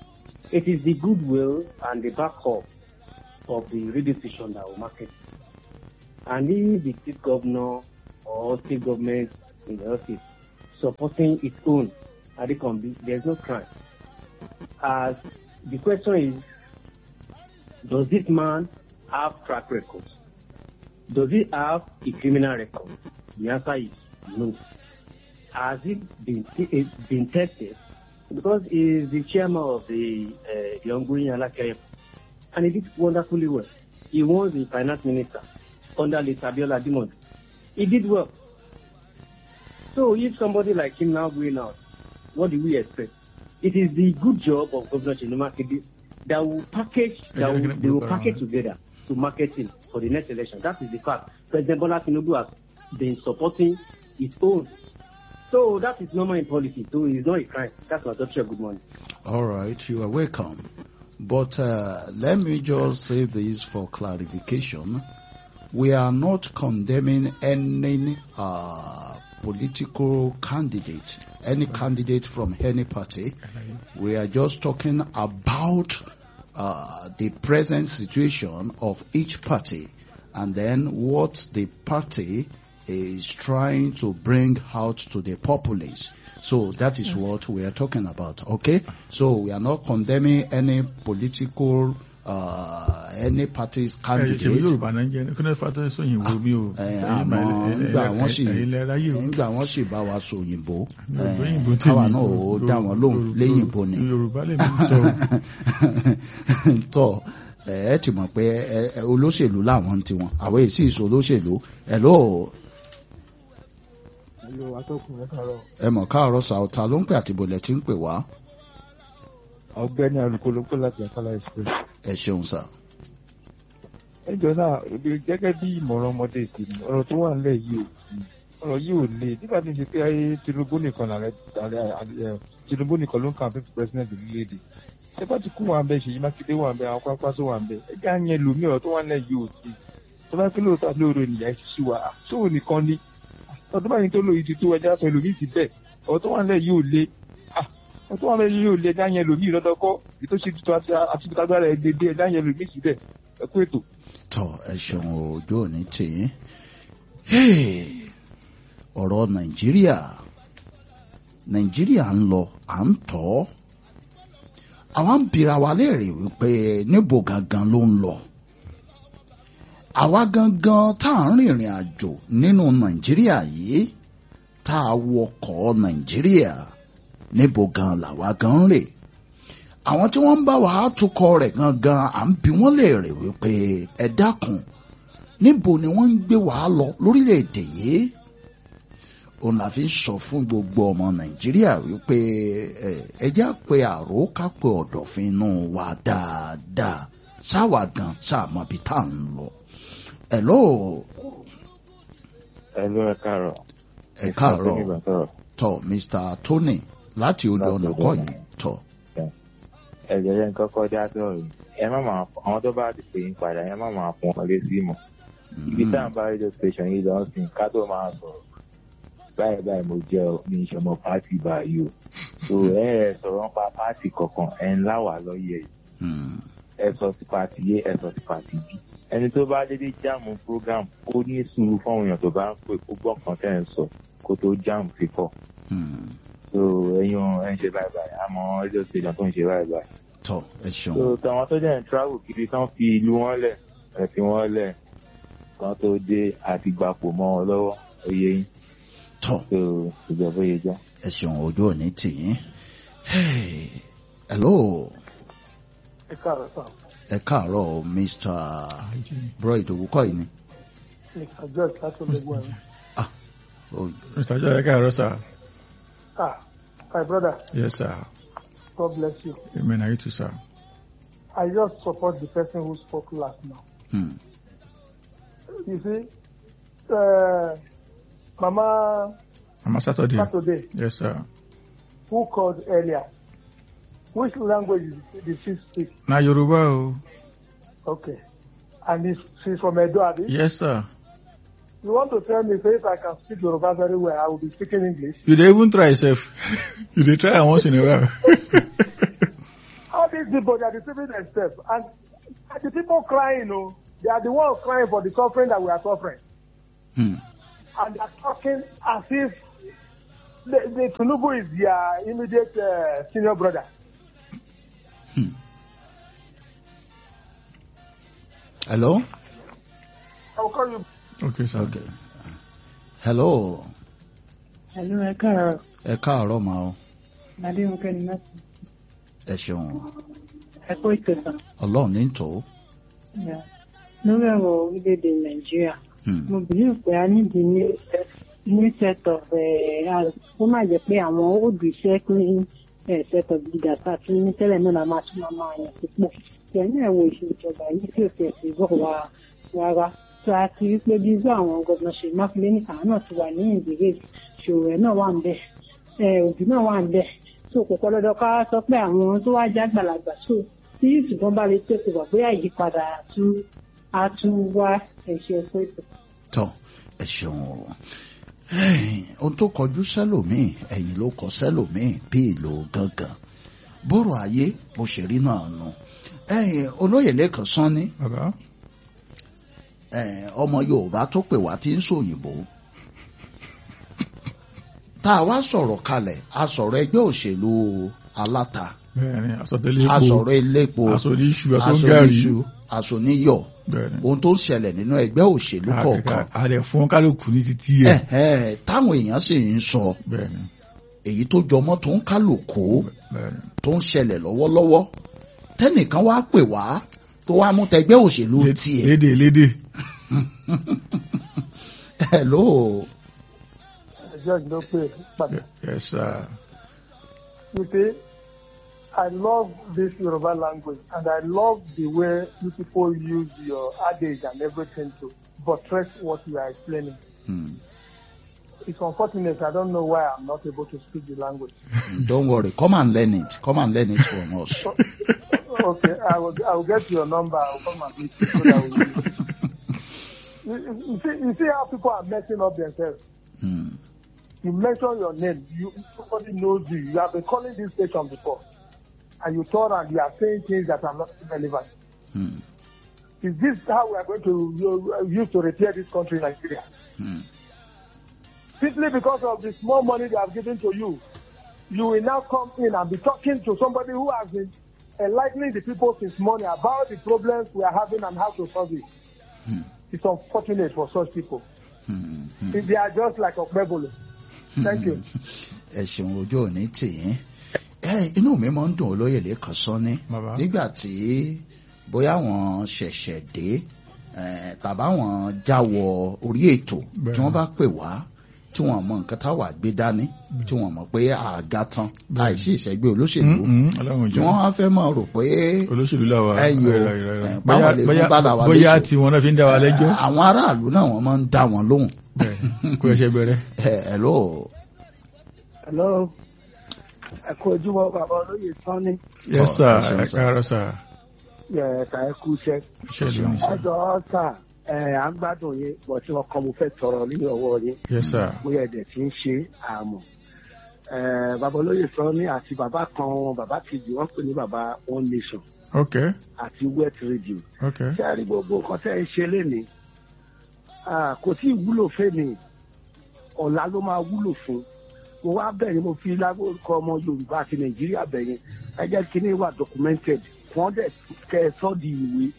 It is the goodwill and the backup of the radio station that will market. And if the state governor or state government in the office supporting its own Adekombi, there's no crime. As the question is, does this man have track records? Does he have a criminal record? The answer is no. Has it been, it been tested? Because he is the chairman of the uh, the ongoing Alakere, and he did wonderfully well. He was the finance minister under Lisabiola Dimond. He did well. So if somebody like him now going out, what do we expect? It is the good job of Governor Chinuma Kedi that will package, that will, they will package together to market him for the next election. That is the fact. President Bola Tinubu has been supporting his own. So that is normal in policy. So it's not a crime. That's my doctor. Good morning. All right, you are welcome. But uh, let me just say this for clarification. We are not condemning any uh, political candidate, any candidate from any party. We are just talking about uh, the present situation of each party and then what the party is trying to bring out to the populace. So that is what we are talking about. Okay? So we are not condemning any political uh, any party's ṣe candidate. yorùbá náà ń jẹ kí ló fà tó ń sọ òyìnbó mi o Ẹ, àmọ́ nígbà wọ́n sì ilẹ̀ ráyè o nígbà wọ́n sì bá wa sọ òyìnbó Yorùbá ẹ, òyìnbó tèmi káwa náà ó dá wọn lóhùn Yorùbá- léyìnbó ni. yorùbá lè mi sọ o. tọ ẹ ẹ ti mọ̀ pé ẹ, ẹ, olóṣèlú làwọn ti wọn àwọn èsì ìṣó olóṣèlú ẹ ló Hello, atọ́kùn ẹ kàárọ̀. ẹ mọ̀ káàárọ̀ sàọ̀tà ló ń pè àti bọ̀lẹ̀ tí ń pè wá Ọ̀gbẹ́ni Alùkò ló pè láti Akala Express. ẹ ṣeun sà. Ẹ jọ náà, ebi gẹ́gẹ́ bí ìmọ̀ràn ọmọdé tèmi, ọ̀rọ̀ tó wà nílẹ̀ yìí ò ọ̀rọ̀ yìí ò le. Nígbà tí ń ṣe pé ayé Tinubu nìkan làrẹ àrẹ Tinubu nìkan ló ń kàn fún president orílẹ̀-èdè. Ṣé bá ti kú wà ń bẹ, Ṣèyí Mákindé wà ń bẹ, àwọn pápá tó wà ń bẹ. Ẹ jẹ́ àyẹn lòmí ọ̀rọ̀ tó wà nílẹ̀ yìí ò sí. Tó bá kí lóòótọ́ àti lóòrò nìyà ìṣiṣẹ́ wa, ṣóò nìkan ni. Ọdún báyìí tó lóyún ti tó ẹja sọ ẹlòmíì ti bẹ̀. Ọ̀rọ̀ tó wà nílẹ̀ yìí ò le. Ọ̀rọ̀ tó wà nílẹ̀ yìí ò le ẹja yẹn lòmíì lọ́dọ́kọ́. Ètò ṣe tuntun àti àti ìtagbára ẹ̀ dédé ẹja yẹn lòmíì síbẹ̀. Ẹ kú ètò. tọ ẹ ṣeun ojú òní tì í Hey, ọ̀rọ̀ nàìjíríà nàìjíríà ń lọ à ń tọ́ ọ́. àwa ń bira wa léèrè wípé níbo gangan ló ń lọ àwa gangan tá à ń rìnrìn àjò nínú nàìjíríà yìí tá a wọkọ̀ nàìjíríà níbo gan làwa gan ń rè àwọn tí wọ́n ń bá wa tukọ̀ rẹ̀ gangan à ń bi wọ́n léèrè wípé ẹ dákun níbo ni wọ́n ń gbé wa lọ lórílẹ̀‐èdè yìí òun la fi ń sọ fún gbogbo ọmọ nàìjíríà wípé ẹ ẹ jẹ́ pé àrò ká pé ọ̀dọ̀fin inú wa dáadáa sáwà gan sáàmọ́ bí tá à ń lọ. Hello Hello, ẹ káàárọ̀. ẹ káàárọ̀ Mr. Tony sọ̀rọ̀. tọ Mr. Tony láti odò Láti ọ̀nà odò kọ́ ọ̀nà. yìí tọ. Ẹ̀jẹ̀ yẹn kọ́kọ́ dá sọ̀rọ̀ yìí. Ẹ má máa fọ àwọn tó bá ti pè yín padà, ẹ má máa fún wọn lé sí mọ̀. Ibi tá à ń bá rédíò station yìí lọ sí ká tó máa sọ̀rọ̀. Báyìí báyìí mo jẹ́ ọ ní ìṣọmọ pátì báyìí o. So ẹ ẹ sọ̀rọ̀ nípa pátì kọ̀ọ̀kan ẹ ń láwà lọ́yẹ̀ yìí. Mm. Ẹ sọ sí pátì yé ẹ sọ sí pátì bí. Ẹni tó bá dédé jáàmù program kó ní sùúrù fáwọn èèyàn tó bá ń pè kó gbọ́ kan tẹ́ ẹ̀ ń sọ kó tó jáàmù sí kọ̀. Mm. So ẹ̀yin ẹ̀ ń ṣe báyìí báyìí àmọ́ rédíò station tó ń ṣe báyìí báyìí. tọ ẹ ṣeun. so tàwọn tó jẹ́ ń travel kiri tán fi ìlú wọn lẹ̀ ẹ̀ fi wọ́n lẹ̀ kan tó dé àti gbapò mọ́ wọn lọ́wọ́ oyè yín tọ so ìjọba oyè já. ẹ ṣeun ojú òní tì yín. Hey, Hello Ẹ káàárọ̀ sà. ẹ káàárọ̀ Mr. Bro Ìdòwú kọ́ yìí ni. Mr. George láti ológun ẹ̀rọ. Oh, mr jọ ẹ káàárọ̀ sir Ah, my brother, yes sir God bless you. amen are you too sir. I just support the person who spoke last now. hmm. You see, uh, Mama mama saturday Saturday, yes sir who called earlier, which language did she speak? na yoruba o Okay. And if she's from Edo, Abi? yes sir You want to tell me say if I can speak Yoruba very well, I will be speaking English? you dey even try sef you dey try am once in a while. All these people, they are deceiving themselves. And the people crying, you know, they are the ones crying for the suffering that we are suffering. Hmm. And they are talking as if the, the Tinubu is their immediate uh, senior brother. Hmm. Hello? I will call you. Okay, sir. Okay. Hello. Hello, ẹ káàárọ̀. Ẹ káàárọ̀ máa o. Adéhùnkẹ́ ni láti Ẹ ṣeun. ẹ̀kọ́ ìtẹ̀sán. Ọlọ́run ní tò ó. Lórí ọ̀rọ̀ orílẹ̀-èdè Nàìjíríà, Hmm. mo believe pé a nídìí ní new set of ó má jẹ́ pé àwọn old iṣẹ́ clean eh, set of leaders àti ní tẹ́lẹ̀ náà la máa tún máa máa yàn sípò. Tẹ̀lé ẹ̀wọ̀n ìṣèjọba yìí tí ò tẹ̀ sí bọ̀ wá rárá. Tó a ti rí pé bí irú àwọn gọ́dọ̀ ṣe mákindé ní àwọn náà ti wà ní ìdílé ṣòro ẹ̀ náà wà ń bẹ̀. Òbí náà wà ń bẹ̀. So kò pọ́ lọ́dọ̀ ká sọ pé àwọn tó wá já gbàlagbà so tí ṣùgbọ́n bá lè tètè wà bóyá ìyípadà tún á tún wá ẹ̀ṣẹ̀ ẹ̀kọ́ ètò. Tọ́ ẹ ṣeun o. Ẹ́ẹ̀, Ohun tó kọjú sẹ́lòmíì, ẹ̀yìn ló kọ sẹ́lòmíì bí ìlò gángan. Bóró ayé bó ṣe rí náà nù. Ẹ̀yin olóyè lẹ́kàn sán ní Bàbá. ẹ̀, ọmọ Yorùbá tó pè wá tí ń sòyìnbó. Tá a wá sọ̀rọ̀ kalẹ̀, a sọ̀rọ̀ ẹgbẹ́ òṣèlú aláta, Bẹ́ẹ̀ni, àsọtẹ́lẹ̀ epo. a sọ̀rọ̀ elépo, Aṣọ ní iṣu, aṣọ aṣọ ń gàrí. níṣu, aṣọ níyọ̀. Bẹ́ẹ̀ni. Ohun tó ń ṣẹlẹ̀ nínú ẹgbẹ́ òṣèlú kọ̀ọ̀kan. Àdẹ̀ fún kálukú ní títí ẹ̀. Ẹ̀hẹ́, táwọn èèyàn sì ń sọ Bẹ́ẹ̀ni. èyí tó jọmọ́ tó ń kálukú Bẹ́ẹ̀ni. tó ń ṣẹlẹ̀ lọ́wọ́lọ́wọ́ tẹ́nìkan wá pè wá tó wá mú tẹgbẹ́ òṣèlú tiẹ̀. Lédè lédè. Hello. George ló pè padà. Yes, sir. You see, I love this Yoruba language and I love the way you people use your adage and everything to buttress what you are explaining. Hmm. It's unfortunate. I don't know why I'm not able to speak the language. Don't worry. Come and learn it. Come and learn it from us. okay, I will. I will get your number. I will come and meet you so that we. You, you- you see, you see how people are messing up themselves. Hmm. You mention your name. You somebody knows you. You have been calling this station before, and you thought and you are saying things that are not relevant. Hmm. Is this how we are going to uh, use to repair this country, Nigeria? Hmm. Simply because of the small money they have given to you, you will now come in and be talking to somebody who has been enlightening the people since morning about the problems we are having and how to solve it. Hmm. It's unfortunate for such people. Hmm. Hmm. If they are just like Okmebolo. Thank you. ẹ ṣeun ojú òní tì í ẹ inú mi máa ń dùn olóyè lẹ́kàn sọ́ni Bàbá. nígbà tí bóyá wọn ṣẹ̀ṣẹ̀ dé eh, tàbá wọn jáwọ orí ètò Bẹ́ẹ̀. tí wọ́n bá pè wá tí wọ́n mọ nǹkan táwa gbé dání tí wọ́n mọ̀ pé àga tán láìsí ìṣẹ́gbẹ́ olóṣèlú Mm-mm, Ọlọ́run tí jẹ́. wọ́n á fẹ́ máa rò pé Olóṣèlú làwà. ẹ̀yìn o Ìrọ̀, ìrọ̀, ìrọ̀. eh, Bóyá- báwọn lè fún bóyá- bàlà wa Bóyá léṣe. tí wọn náà fi ń dá wa lẹ́jọ́. Eh, àwọn aráàlú náà wọ́n máa ń dá wọn lóhùn. Bẹ́ẹ̀ kó ẹṣẹ bẹ̀rẹ̀. ẹ ẹ ló Hello. Ẹ kú ojúmọ́ bàbá olóyè Sanni. Yes, sir. ẹ ṣeun, Ẹ sir. káàárọ̀, sir. Ẹ̀ka ẹ kú iṣẹ́. Iṣẹ́ ìlú ni, Ẹ sir. jọ̀ọ́ sà ẹ̀ à ń gbádùn yín bọ̀ tí wọ́n kọ́ mo fẹ́ tọrọ ní ọwọ́ yín. Yes, sir. Bóyá ẹ̀dẹ̀ tí ń ṣe àmọ̀. Ẹ̀ bàbá olóyè Sanni àti bàbá kan bàbá kejì wọ́n pè ní bàbá One Nation Okay. àti Wet Radio. Okay. Ṣé a rí gbogbo nǹkan tẹ́ ẹ ṣe lénìí? Ah, Kò tí ì wúlò fẹ́mi. Ọ̀la ló máa wúlò fún mo wá bẹ̀rẹ̀ mo fi lágbórúkọ ọmọ yorùbá àti nàìjíríà bẹ̀yẹn ẹ jẹ́ kí ní wà documented wọ́n dẹ̀ kẹ́ ẹ sọ́ di ìwé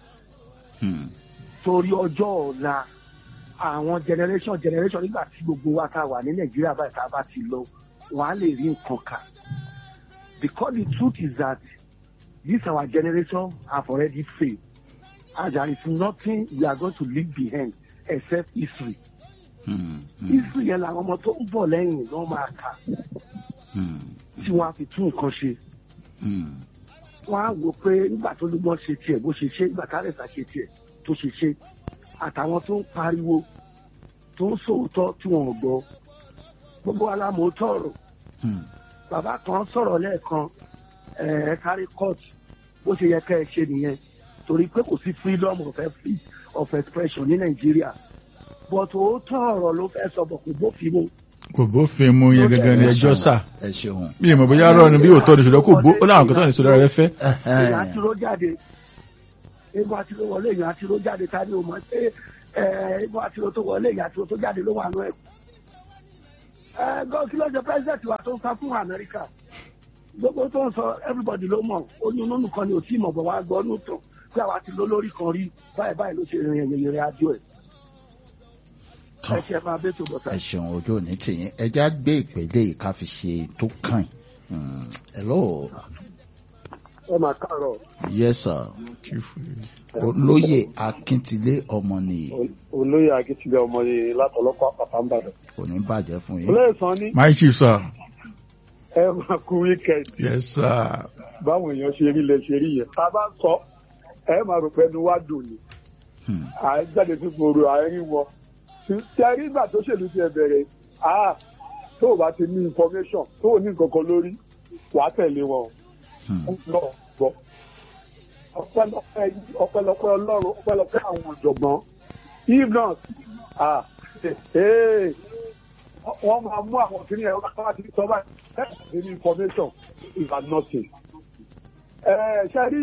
Hmm. torí ọjọ́ ọ̀la àwọn generation generation nígbà tí gbogbo wa ta wà ní nàìjíríà báyìí tá a bá ti lọ wọ́n á lè rí nǹkan kà because the truth is that this our generation have already failed and there is nothing we are going to leave behind except history Hmm. Hmm. history yẹn làwọn ọmọ tó ń bọ̀ lẹ́yìn ló máa kà Hmm. tí wọ́n á fi tún nǹkan ṣe. Hmm. wọ́n á wò pé nígbà tó ló mọ́ ṣe tiẹ̀ bó ṣe ṣe nígbà tárẹ̀sà ṣe tiẹ̀ tó ṣe ṣe àtàwọn tó ń pariwo tó ń sòótọ́ tí wọ́n ò gbọ́ gbogbo alámòótọ́ ọ̀rọ̀ Hmm. bàbá kan sọ̀rọ̀ lẹ́ẹ̀kan ẹ̀ kárí court bó ṣe yẹ kẹ́ ẹ ṣe nìyẹn torí pé kò sí freedom of, free of expression ní nàìjíríà but òótọ́ ọ̀rọ̀ ló fẹ́ sọ bọ̀ kò bófin mu kò bófin mu yẹn gangan ní ẹjọ́ sà ẹ ṣeun. bí ìmọ̀ bóyá rọ ni bí òótọ́ ni ṣùgbọ́n kò bó ó láwọn kan tó ní sọ lára ẹfẹ́. èèyàn àti ló jáde egun àti ló wọlé èèyàn àti ló jáde ta ni o mọ̀ pé ẹ, egun àti ló tó wọlé èèyàn àti ló tó jáde ló wà nù ẹ̀. ẹ gọ́ kí ló ṣe president wa tó ń sá fún Amẹ́ríkà gbogbo tó ń sọ everybody ló mọ̀ oyún nínú kan ni ò tí ì mọ̀ bọ̀ wá gbọ́ nù tó pé àwa ti ló lórí kan rí báyìí báyìí ló ṣe rìn ìrìn ìrìn àjò ẹ̀. ẹ ṣe máa bẹ́ tó bọ̀ sá. ẹ ṣeun ojú òní tìyín ẹjá gbé ìpele yìí ká fi ṣe tó kàn yín. hello ẹ máa káàárọ̀ yes sir olóyè akíntìlé ọmọ nìyí olóyè akíntìlẹ̀ ọmọye látọlọ́pàá pàtàkì kò ní bàjẹ́ fún yín. olóyè sàn ní my chief sir ẹ máa kú wíkẹ́ndì yes sir báwọn èèyàn ṣe rí lẹ ṣe rí yẹn tá a bá ń sọ ẹ máa rò pé ẹnu wá dùn ni à ń jáde sí gbòòrò àárín wọn tí a rí ìgbà tó ṣèlú ti ẹ bẹ̀rẹ̀ ah tó o bá ti ní information tó o ní nǹkan kan lórí wàá tẹ̀lé wọn o lọ gbọ́ ọpẹ́lọpẹ́ ọpẹ́lọpẹ́ Ọlọ́run ọpẹ́lọpẹ́ àwọn ọ̀jọ̀gbọ́n if not ah ee wọ́n máa mú àwọn kìnìún ẹ̀rọ káwá ti sọ báyìí ẹ̀ ní information is are nothing. ẹ ṣe rí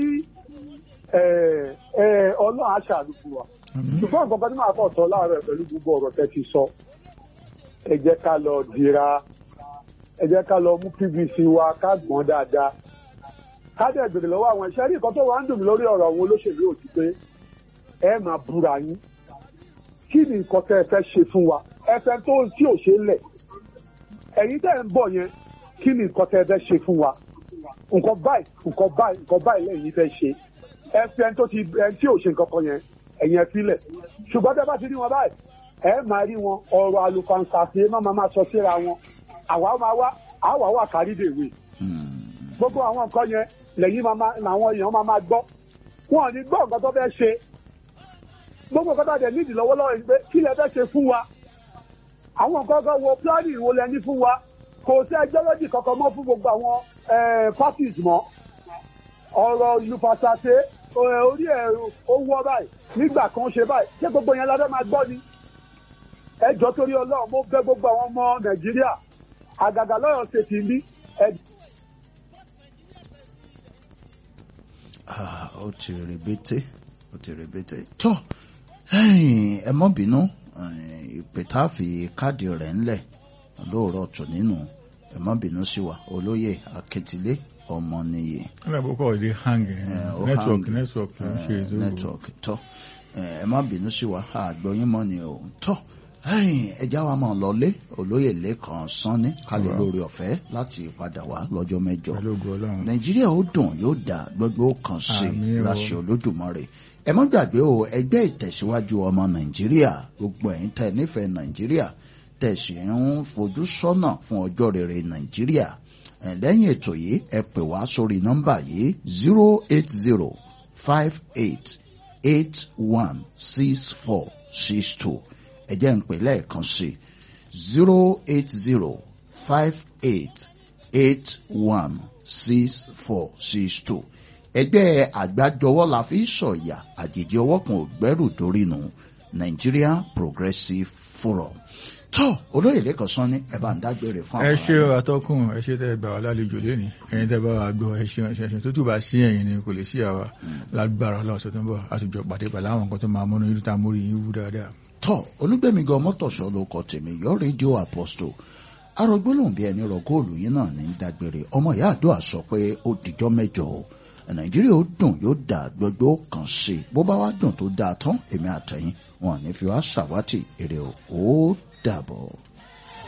Ọlọ́run á ṣàlùkù wa ṣùgbọ́n nǹkan kan tí màá kọ̀ sọ láàárọ̀ pẹ̀lú gbogbo ọ̀rọ̀ tẹ́ ti sọ ẹ jẹ́ ká lọ dira ẹ jẹ́ ká lọ mú pvc wa ká gbọ́n dáadáa ká dẹ̀ gbèrè lọ́wọ́ àwọn iṣẹ́ rí nǹkan tó wà ń dùn mí lórí ọ̀rọ̀ àwọn olóṣèlú òtí pé ẹ máa búra yín kí ni nǹkan tẹ́ ẹ fẹ́ ṣe fún wa ẹ fẹ́ tó tí ò ṣe lẹ̀ ẹ̀yin tẹ́ ẹ ń bọ̀ yẹn kí ni nǹkan tẹ́ ẹ fẹ́ ṣe fún wa nǹkan báyìí nǹkan báyìí nǹkan báyìí lẹ́yìn fẹ́ ṣe ẹ fẹ́ tó ti ẹ tí ò ṣe nǹkan kan yẹn ẹ̀yin ẹ filẹ̀ ṣùgbọ́n tẹ́ bá ti rí wọn báyìí ẹ máa rí wọn ọ̀rọ̀ àlùfàǹsàfì má máa máa sọ síra wọn àwa máa wá àwa wà kárídèwé gbogbo àwọn nǹkan yẹn lẹ́yìn làwọn èèyàn máa máa gbọ́ wọn ò ní gbọ́ nǹkan tó fẹ́ ṣe gbogbo nǹkan tó dẹ̀ nídìí lọ́wọ́lọ́wọ́ yìí pé kí lẹ fẹ́ ṣe fún wa àwọn nǹkan kan wo pílánì wo lẹ ní fún wa kò sí ẹjọ́ lódì kankan mọ́ fún gbogbo àwọn parties mọ́ ọ̀rọ̀ ìlú fàṣàṣe orí ẹ̀ owó ọ báyìí nígbà kan ṣe báyìí ṣé gbogbo yẹn la fẹ́ máa gbọ́ ni ẹjọ́ torí ọlọ́run mo bẹ̀ gbogbo àwọn ọmọ nàìjíríà àgàgà lọ́yọ̀ ṣètì ní ẹjọ́ ó ti rèbété ó ti rèbété tó ẹ mọ́ bínú ìpè tá a fi káàdì rẹ̀ ńlẹ̀ lóòrọ̀ tò nínú ẹ mọ́ bínú sí wa olóyè akíntìlé ọmọ nìyí. alábòókọ̀ ìdí hang network network ló ń ṣe ìdúró. network tó ẹ má bínú sí wa àgbọ̀yìn mọ́ ni o tó ẹja wa máa lọlé olóyè lẹ́kàn sanni kálí lórí ọ̀fẹ́ láti padà wá lọ́jọ́ mẹ́jọ nàìjíríà ó dùn yóò dà gbogbo kan sí láṣẹ olódùmarè ẹ má gbàgbé o ẹgbẹ́ ìtẹ̀síwájú ọmọ nàìjíríà gbogbo ẹ̀yin tẹ́ nífẹ̀ẹ́ nàìjíríà tẹ̀sí ń fojú sọ́nà fún ọjọ́ rere nàìjíríà lẹ́yìn ètò yìí ẹ pè wá sórí nọ́mbà yìí zero eight zero five eight eight one six four six two ẹ jẹ́ ń pè lẹ́ẹ̀kan sí zero eight zero five eight eight one six four six two ẹgbẹ́ àgbájọwọ́ la fi sọ̀yà àjèjì ọwọ́ kan ò gbẹ́rù dórí nù Nigeria Progressive Forum tó olóyè lẹ́kọ̀ọ́ sán ní ẹ bá ń dágbére fún àwọn. ẹ ṣe àtọkùn ẹ ṣe tẹ gbà wá lálejò lẹ́ni ẹ̀yin tẹ bá wa gbọ́ ẹ ṣe ẹ ṣe tó tù bá sí ẹ̀yin ni kò lè sí àwa lágbára ọlọ́sẹ̀ tó ń bọ̀ àtijọ́ pàdé pẹ̀lú àwọn nǹkan tó máa múnú yìí tó ta mórí yín wú dáadáa tọ olúgbẹmí gan mọtòṣọ ló kọ tèmi yọ rédíò apostle arọgbólóhùn bí ẹni rọ góòlù yìí náà ní dágbére ọmọ ìyá àdúrà sọ pé ó dìjọ́ mẹ́jọ o nàìjíríà ó dùn yóò dà gbogbo kan sí bó bá wá dùn tó dáa tán èmi àtẹ̀yìn wọn ní fi wá ṣàwátì èrè ó dàbọ̀.